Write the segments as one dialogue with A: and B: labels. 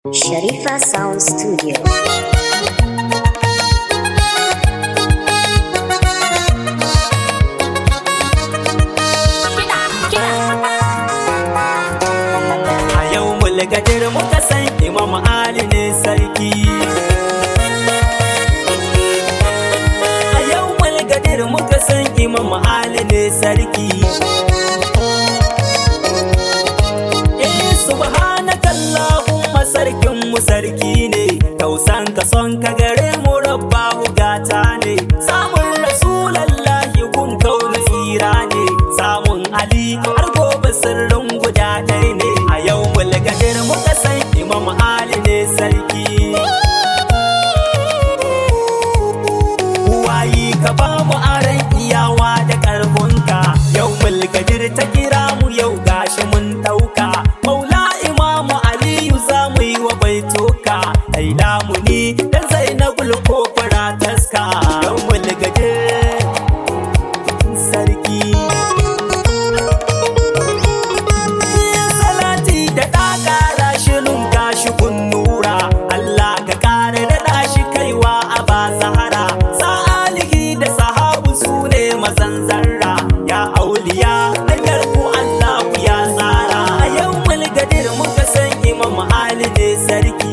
A: Sharifa Sound Studio.
B: A yau mulgadir muka san Imam Ali ne sarki. A yau mulgadir muka san Imam Ali ne sarki. Eh subhanakallahumma sarkin mu sarki ne. Tausan ka son ka gare mu rabbahu gata ne. Samun rasulallahi kun kaunu tsira ne. Samun Ali har gobe sirrin guda ɗaya ne. A yau mulgadir muka san Imam Ali ne sarki. wayi ka ba mu aran iyawa da karfunka yau mulkadir ta kira mu yau gashi mun dauka maula imamu aliyu za mu yi wa baitoka ai lamuni dan zainabul kofara taska yau mulkadir sarki salati da ɗaƙara shirin gashi kun nura Allah ka ƙara da shi kaiwa a ba sahara sa'alihi da sahabu su ne mazan zarra ya auliya hanyar ku Allah ku ya tsara a yau mulgadir muka san imam Ali ne sarki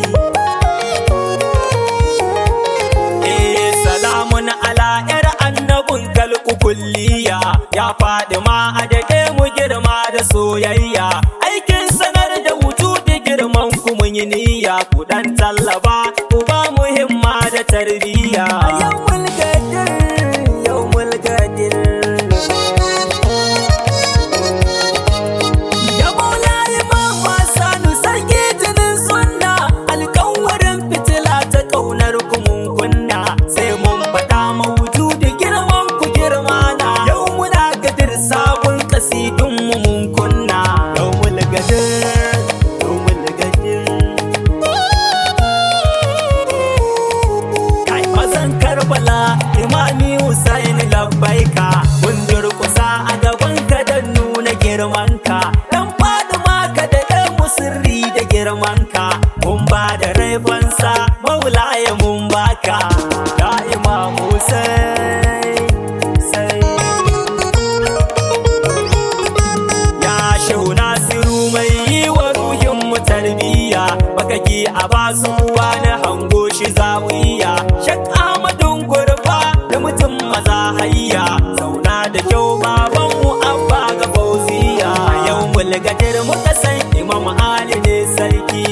B: Eh, salamun ala yar annabin kalku kulliya ya faɗi ma a daɗe mu girma da soyayya aikin sanar da wujudi girman ku mun yi niyya ku dan tallaba ku ba mu himma da tarbiyya yau mulkadir yau mulkadir Ya maulaye mama sanu sarki jinin sunna alkawarin fitila ta kaunar ku mun kunna sai mun faɗa mawujudi girman ku girma na yau muna gadir sabon kasidun mu mun kunna yau mul gadir yau mul gadir kai mazan karbala imami husain labbaika mun durkusa a gaban ka don nuna girmanka dan faduma ka da ɗan musirri da girmanka mun ba da raifansa maulaya mun baka ya imam husain sai ya shehu nasiru mai yi wa ruhin mu tarbiyya makaki a basu wani hango shi zawiya shak ahmadun gurfa da mutum maza hayya zauna da kyau baban mu abba ga fauziya a yau mulgadir muka san imam ali ne sarki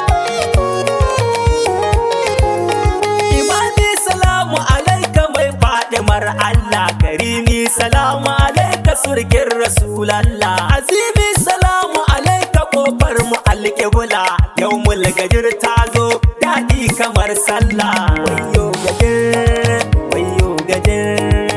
B: Imani salamu alaika mai fadimar Allah Karimi salamu alaika surgin Rasulallah Azimi salamu alaika kofar mu alƙibla Yau mulgajir ta zo daɗi kamar sallah Wayo gajir, wayo gajir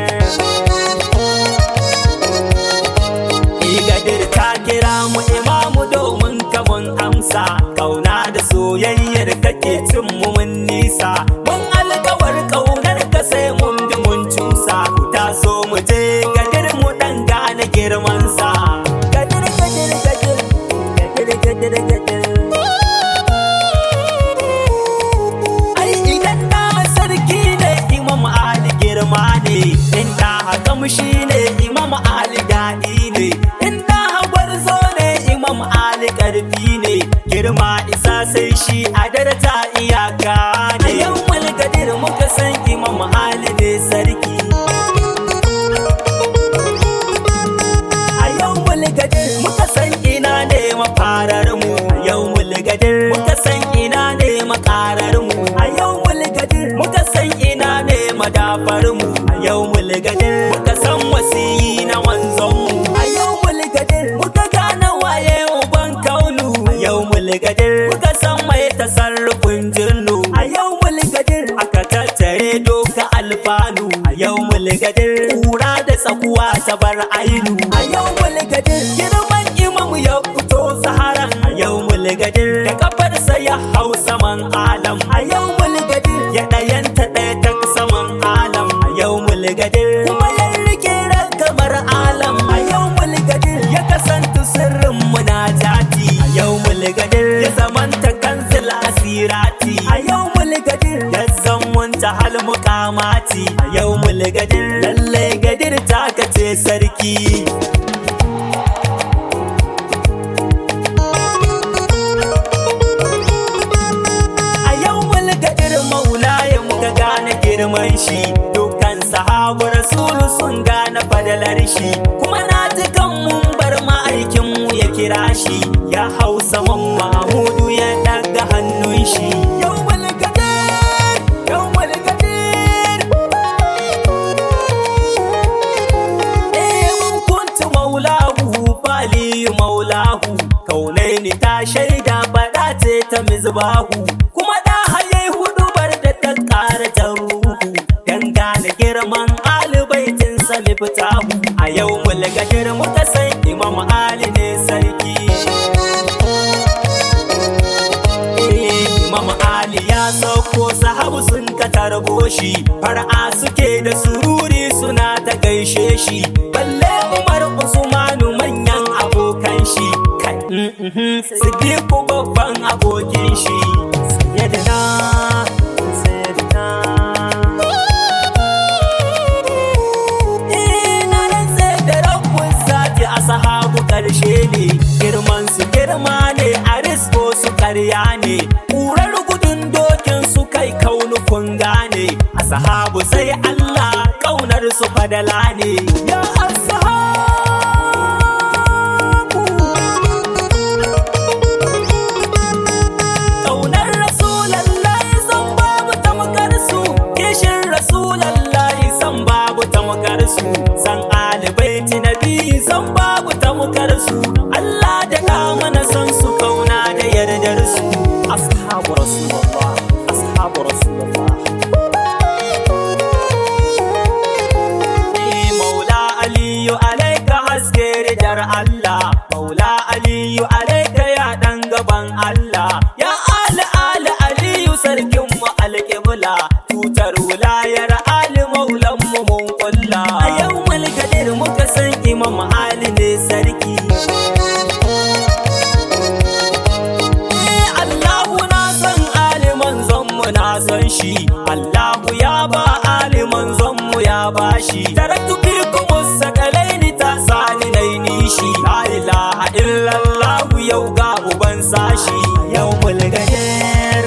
B: Igadir ta kira mu imamu domin kamun amsa Kauna da soyayyar kake cin mu mun nisa Mun alkawar kaunar ka sai mun bi mun cusa Ku taso mu je gadir mu dan gane girmansa Gadir gadir gadir gadir gadir gadir Ai idan na sarki ne imam Ali girma ne In da kamshi ne imam Ali daɗi ne In da gwarzo ne imam Ali ƙarfi ne Girma isa sai shi a darata iyaka ne Yau mulgadir muka san imam Ali ne sarki A yau mulgadir muka san ina ne mafarar mu A yau mulgadir muka san ina ne makarar mu A yau mulgadir muka san ina ne madafar mu A yau mulgadir muka san wasiyi na wanzon mu A yau mulgadir muka gane waye uban kaunu A yau mulgadir muka san mai tasarrufin jinnu A yau mulgadir aka tattare doka alfanu A yau mulgadir kura da tsakuwa ta bar ainu A yau mulgadir girman imamu ya fito saharan A yau mulgadir da kafarsa ya hau saman alam A yau mulgadir ya ɗayanta ɗaya ta saman alam A yau mulgadir kuma ya rike ragamar alam A yau mulgadir ya kasanta sirrin munajati A yau mulgadir ya zamanta kanzil a karamati a yau mulgadir lallai gadir ta kace sarki a yau mulgadir maulaya muka gane girman shi dukkan sahabu rasulu sun gane fadalar shi kuma na ji kan mun bar ma'aikinmu ya kira shi ya hau saman mamudu ya daga hannun shi yau mulgadir yau mulgadir in kuntu maulahu faliyu maulahu kaunaini ta shaida faɗa ce ta mizbahu kuma da haye hudu bar da ta ƙara ta ruhu dan gane girman alibaitin sami fitahu a yau mulgadir muka san imam ali ne sarki Imam Ali ya sauko sahabu sun ka tarbo shi far'a suke da sururi suna ta gaishe shi balle Umar Usmanu manyan abokan shi kai Siddiqu babban abokin shi sayyidina sayyidina Ina rantse da rabbun sati a sahabu karshe ne girman su girma ne a risko su karya ne ƙurar gudun dokin su kai kaunukun gane a sahabu sai Allah ƙaunar su fadala ne ya ashabu Ƙaunar Rasulallahi san babu tamkar su Kishin Rasulallahi san babu tamkar su San alibaiti nabi san babu tamkar su Allah da ka mana san su kauna da yardar su Ashabu Rasulullah Ashabu Rasulullah Ni Maula Aliyu alaika haske ridar Allah Maula Aliyu alaika ya dan gaban Allah Ya Ali Ali Aliyu sarkin mu alƙibla Tutar wulayar Ali maulan mu mun kulla A yau mulkadir muka san Imam Ali ne sarki Allahu na san Ali manzon mu na san shi Allahu ya ba Ali manzon mu ya ba shi Taraktu fikum sakalaini ta sani nai nishi La ilaha illallah yau ga uban sashi Yau mulgadir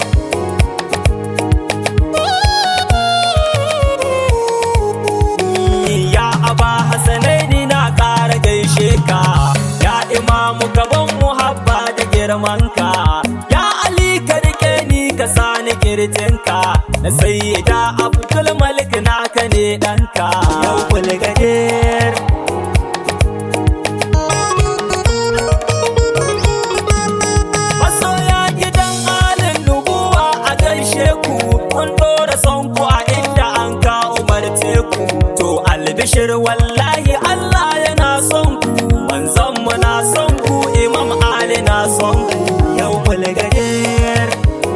B: Ya aba hasanaini na ƙara gaishe ka Ya imamu gaban muhabba da girmanka Ya Ali ka rike ni ka sani kirjinka Na sayyida Abdul Malik naka ne ɗanka Yau bulgadir Masoya gidan alin nubuwa a gaishe ku Kun ɗora son ku a inda an ka umarce ku To albishir wallahi Allah yana son ku Manzon mu na son ku Imam Ali na son ku Yau bulgadir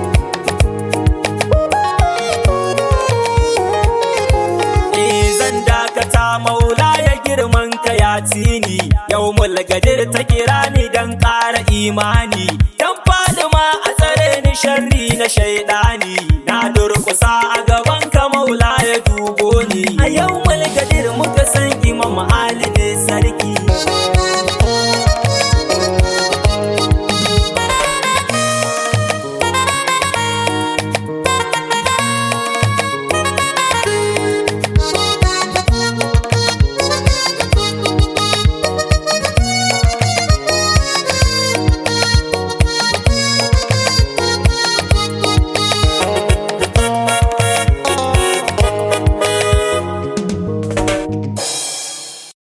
B: Eh, zan dakata maula ya girman ka ya tini yau mulgadir ta kira ni dan ƙara imani dan fadima a tsare ni sharri na shaidani na durkusa a